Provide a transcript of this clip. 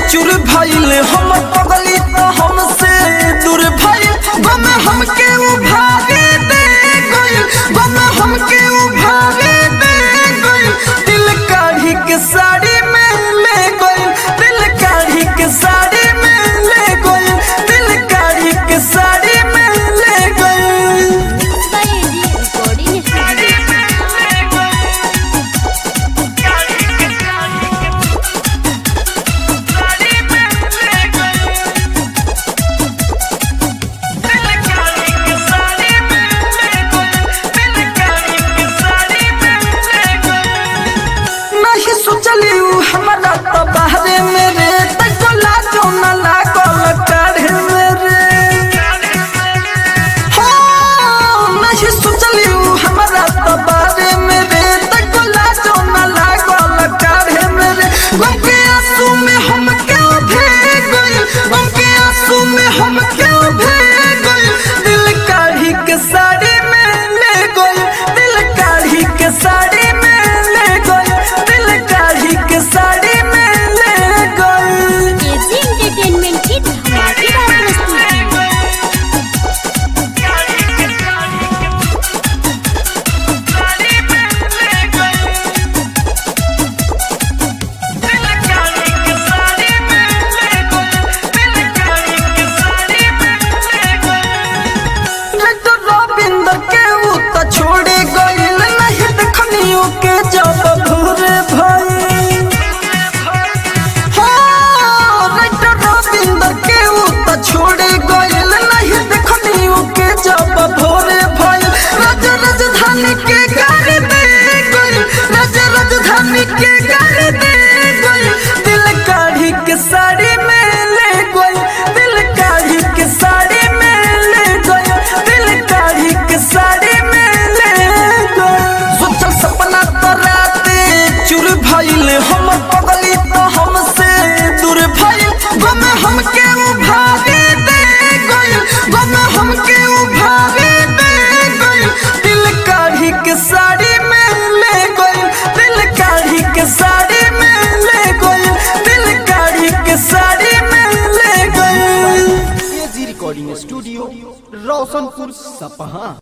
चूर भइल हम पगली तो हमसे दूर भइल गम हमके उभारे दे गइल गम हमके उभारे दे गइल दिल काढ़ी के साड़ी में ले गइल दिल काढ़ी के साड़ी में ले गइल दिल काढ़ी के साड़ी में ले गइल रिकॉर्डिंग स्टूडियो नहीं सोचली उ हमरा तो बाहरे मेरे तको लाजो न लागल काढ़े मेरे हो नहीं सोचली उ हमरा तो बाहरे मेरे तको लाजो न लागल काढ़े मेरे गम के आंसू में हम क्यों भीग गए गम के आंसू में हम क्यों भीग गए दिल काढ़ी के साड़ी में ले गए दिल काढ़ी के साड़ी में ले गए दिल काढ़ी के साड़ी में ले गए केजी एंटरटेनमेंट की धमाकेदार प्रस्तुति तो रविंद्र के ऊ तो छोड़े गइल नहीं देखनियो के जब भोरे भई हो तो रविंद्र के ऊ तो छोड़े गइल नहीं देखनियो के जब भोरे भई राज राजधानी के गाड़ी दे गइल राज राजधानी के गाड़ी दे गइल दिल काढ़ी के साड़ी में ले गइल दिल काढ़ी के साड़ी में ले गइल दिल काढ़ी के साड़ी में ले गइल सोचल सपना तो राते चूर भइल हम पगली तो हमसे दूर भइल गम हमके उभारे दे गइल गम हमके उभारे दे गइल दिल काढ़ी के साड़ी में ले गइल दिल काढ़ी के साड़ी में ले गइल दिल काढ़ी के साड़ी में ले गइल एजी रिकॉर्डिंग स्टूडियो रोशनपुर सपहा